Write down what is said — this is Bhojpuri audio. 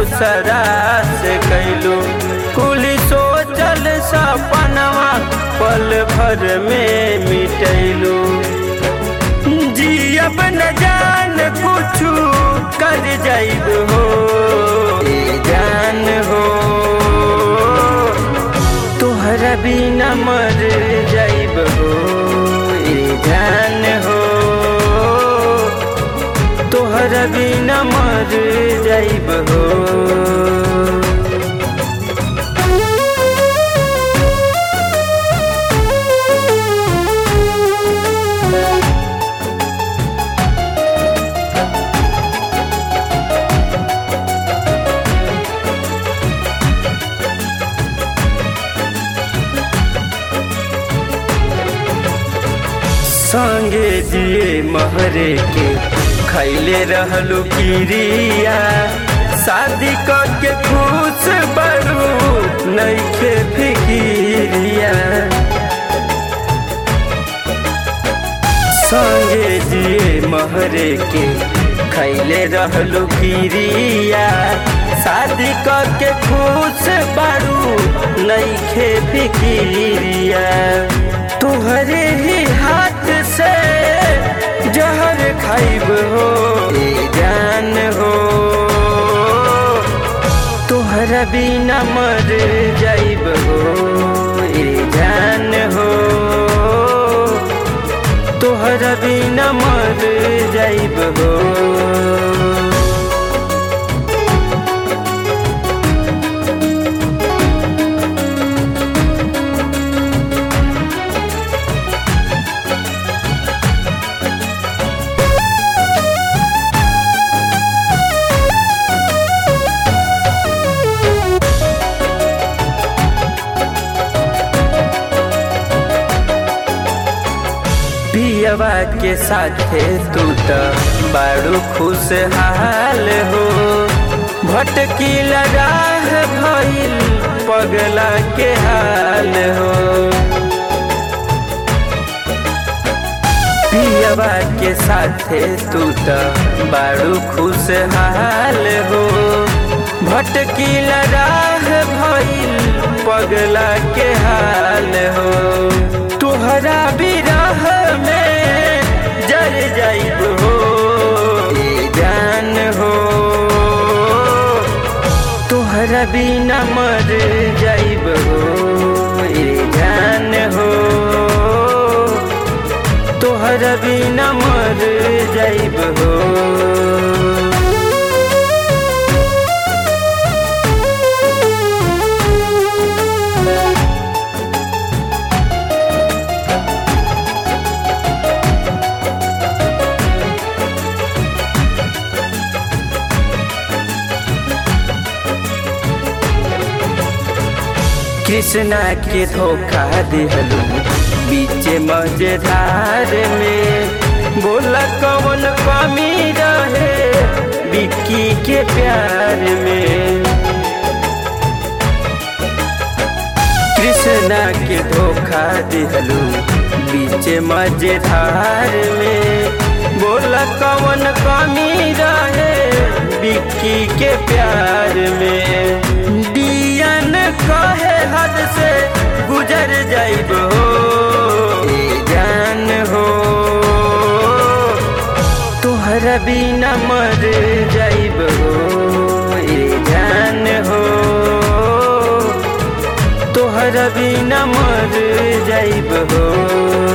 दोसरा से कैलू कुली सोचल सपनवा पल भर में मिटैलू जियब न जान कुछु कर जाइब हो ए जान हो तोहरा बिना मर जाइब हो ए जान हो तोहरा बिना मर जाइब हो संगे दिए महरे के खैले रहलू किरिया शादी करके खुश बड़ू नैखे फिकिरिया संगे दिए महरे के खैले रहलू किरिया शादी करके खुश बड़ू नैखे फिकिरिया तुहरे ही हाथ से जहर खाइब हो ए जान हो तुहरा बिना मर जाइब हो ए जान हो तुहरा बिना मर जाइब हो पियवा के साथे तू त बड़ू खुशहाल हो भटकी राह भइल पगला के हाल हो पियवा के साथे तू त बड़ू खुशहाल हो भटकी राह भइल पगला के हाल हो तुहरा बिरह में जर जाइब हो ए जान हो तुहरा बिना मर जाइब हो ए जान हो तुहरा बिना मर जाइब हो कृष्णा के धोखा दिहलू बीच मजेदार में बोला कौन कमी रहे बिक्की के प्यार में कृष्णा के धोखा दिहलू बीच मजेदार में बोला कौन कमी रहे बिक्की के प्यार में दियन कहे हद से गुजर जाइब हो ए जान हो तोहरा बिना मर जाइब हो ए जान हो तोहरा बिना मर जाइब हो